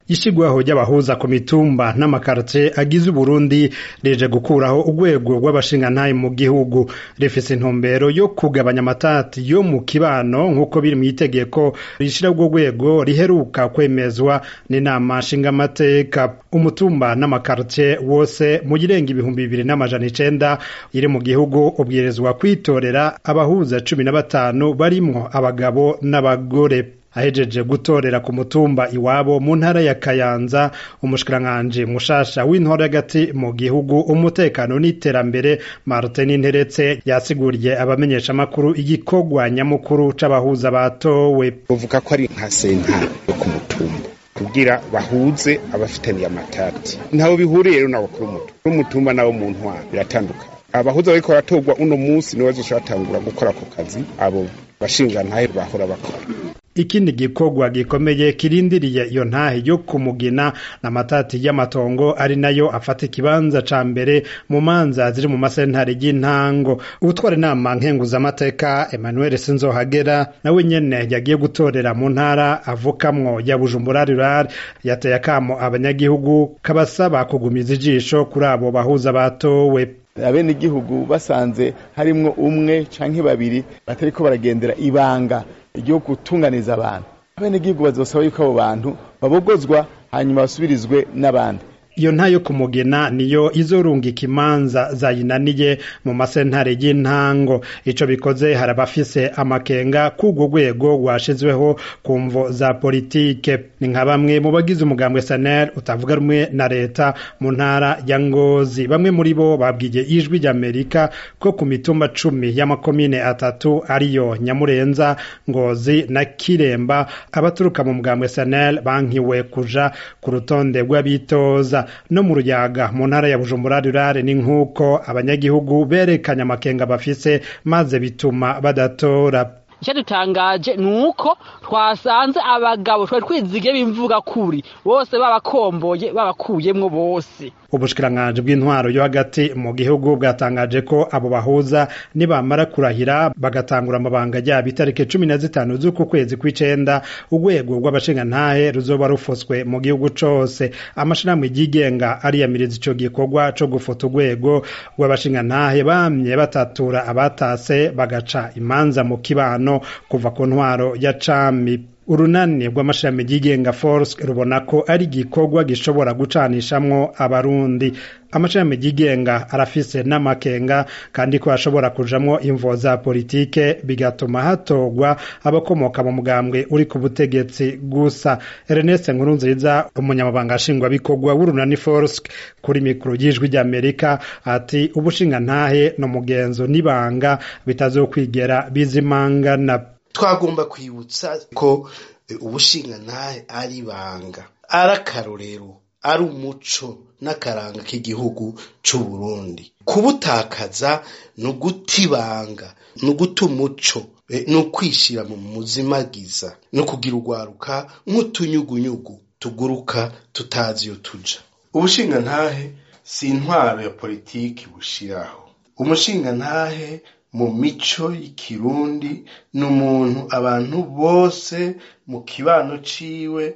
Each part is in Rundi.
ishigwaho ry'abahuza ku mitumba n'amakartie agize Uburundi rije gukuraho urwego rw'abashingantahe mu gihugu rifise intumbero yo kugabanya amatati yo mu kibano nk'uko biri mu itegeko rishira urwo rwego riheruka kwemezwa n'inama nshingamateka umutumba n'amakartie wose mu girenga ibihumbi bibiri n'amajana icenda iri mu gihugu ubwirizwa kwitorera abahuza cumi na batanu barimwo abagabo n'abagore ahejeje gutorera ku mutumba iwabo mu ntara ya Kayanza umushikiranganji mushasha w'intore hagati mu gihugu umutekano n'iterambere Martin Nteretse yasiguriye abamenyesha makuru igikorwa nyamukuru c'abahuza batowe uvuga ko ari nka sentare yo ku mutumba kugira bahuze abafitaniye amatati ntaho bihuriye rero n'abakuru umutumba n'umutumba nabo mu ntwaro biratandukanye abahuza bariko baratorwa uno munsi nibo bazoca batangura gukora ako kazi abo bashingantahe bahora bakora ikindi gikorwa gikomeye kirindiriye iyo ntahe yo kumugina n'amatati y'amatongo ari nayo afata ikibanza ca mbere mu manza ziri mu masentare y'intango ubutwara inama nkenguzamateka Emmanuel Sinzohagera nawe nyene yagiye gutorera mu ntara avukamwo ya Bujumbura Rural yateye akamo abanyagihugu kabasaba kugumiza ijisho kuri abo bahuza batowe abene igihugu basanze harimwo umwe canke babiri batariko baragendera ibanga ryo gutunganiza abantu abene igihugu bazosaba yuko abo bantu babogozwa hanyuma basubirizwe n'abandi iyo ntayo kumugena niyo izorungika imanza zayinaniye mu masentare y'intango ico bikoze hari abafise amakenga k'urwo rwego rwashizweho ku mvo za politike ni nka bamwe mu bagize umugambwe sanel utavuga rumwe na leta mu ntara ya ngozi bamwe muri bo babwiye ijwi ry'amerika ko ku mitumba cumi y'amakomine atatu ariyo nyamurenza ngozi na kiremba abaturuka mu mugambwe sanel bankiwe kuja ku rutonde rw'abitoza no mu ruyaga mu ntara ya bujumbura rurare ni nk'uko abanyagihugu berekanye amakenga bafise maze bituma badatora icyo dutangaje ni uko twasanze abagabo twari twizigiye b'imvuga kuri bose babakomboye babakuyemwo bose ubushikiranganji bw'intwaro yo hagati mu gihugu bwatangaje ko abo bahuza nibamara kurahira bagatangura amabanga yabo itariki cumi na zitanu z'uku kwezi kw'icenda urwego rw'abashingantahe ruzoba rufuswe mu gihugu cose amashirahamwe yigenga ariyamiriza ico gikorwa co gufuta urwego rw'abashingantahe bamye batatura abatase bagaca imanza mu kibano kuva ku ntwaro ya cami urunani rw'amashami yigenga force rubona ko ari igikorwa gishobora gucanishamwo abarundi amashami yigenga arafise n'amakenga kandi ko ashobora kujamwo imvo za politike bigatuma hatogwa abakomoka mu mugambwe uri ku butegetsi gusa Ernest Nkurunziza umunyamabanga nshingwabikorwa w'urunani force kuri mikoro y'ijwi ry'Amerika ati ubushinga ntahe no mugenzo n'ibanga bitazokwigera bizimangana twagomba kwibutsa ko ubushingantahe ari ibanga ari akarorero ari umuco n'akaranga k'igihugu c'u Burundi kubutakaza ni uguta ibanga ni uguta umuco ni ukwishira mu muzimagiza ni ukugira urwaruka nk'utunyugunyugu tuguruka tutazi iyo tuja ubushingantahe si intwaro ya politiki bushiraho umushingantahe mu mico y'ikirundi ni umuntu abantu bose mu kibano ciwe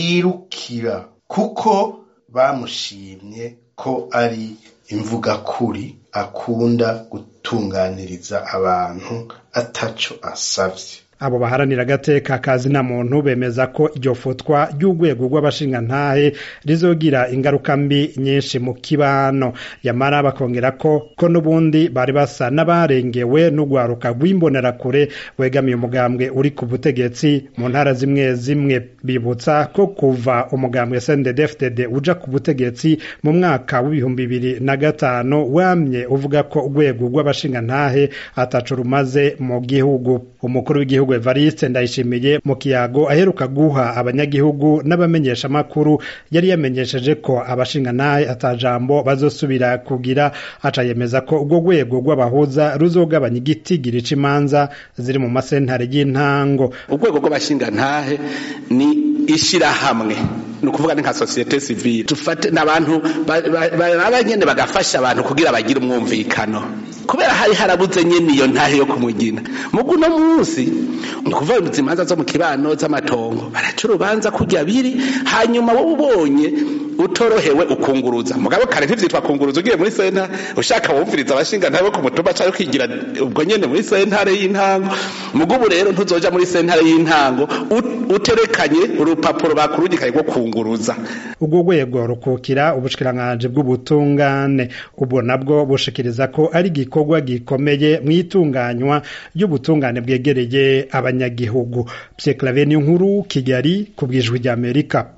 birukira kuko bamushimye ko ari imvuga kuri akunda gutunganiriza abantu ataco asavye abo baharanira agateka kazi na muntu bemeza ko iryo futwa ry'urwego rw'abashingantahe rizogira ingaruka mbi nyinshi mu kibano yamara bakongera ko ko n'ubundi bari basa n'abarengewe n'urwaruka rw'imbonerakure wegamiye umugambwe uri ku butegetsi mu ntara zimwe zimwe bibutsa ko kuva umugambwe SNDD-FDD uja ku butegetsi mu mwaka w'ibihumbi bibiri na gatanu wamye uvuga ko urwego rw'abashingantahe ataco rumaze mu gihugu umukuru w'igihugu Evariste Ndayishimiye mu kiyago aheruka guha abanyagihugu n'abamenyeshamakuru yari yamenyesheje ko abashingantahe atajambo bazosubira kugira aca yemeza ko urwo rwego rw'abahuza ruzogabanya igitigiri c'imanza ziri mu masentare y'intango urwego rw'abashingantahe ni ishirahamwe ni ukuvuga ni nka sosiyete sivile tufate n'abantu baraba nyene bagafasha abantu kugira bagire umwumvikano kubera hari harabuze nyene iyo ntahe yo kumugina mugu no munsi ni kuvuga ngo imanza zo mu kibano z'amatongo baraca urubanza kurya biri hanyuma wowe ubonye utorohewe ukunguruza mugabo kare ntivyitwa kunguruza ugiye muri senta ushaka wumviriza abashinga ntabe ku mutumba cyangwa kwigira ubwo nyene muri sentare y'intango mugubu rero ntuzoja muri sentare y'intango uterekanye urupapuro bakurungikaye rwo kunguruza ubwo rwego rukukira ubushikiranganji bw'ubutungane ubwo nabwo bushikiriza ko ari igikorwa gikomeye mu itunganywa ry'ubutungane bwegereye abanyagihugu Pierre Claver nkuru Kigali ku bwijwi ry'Amerika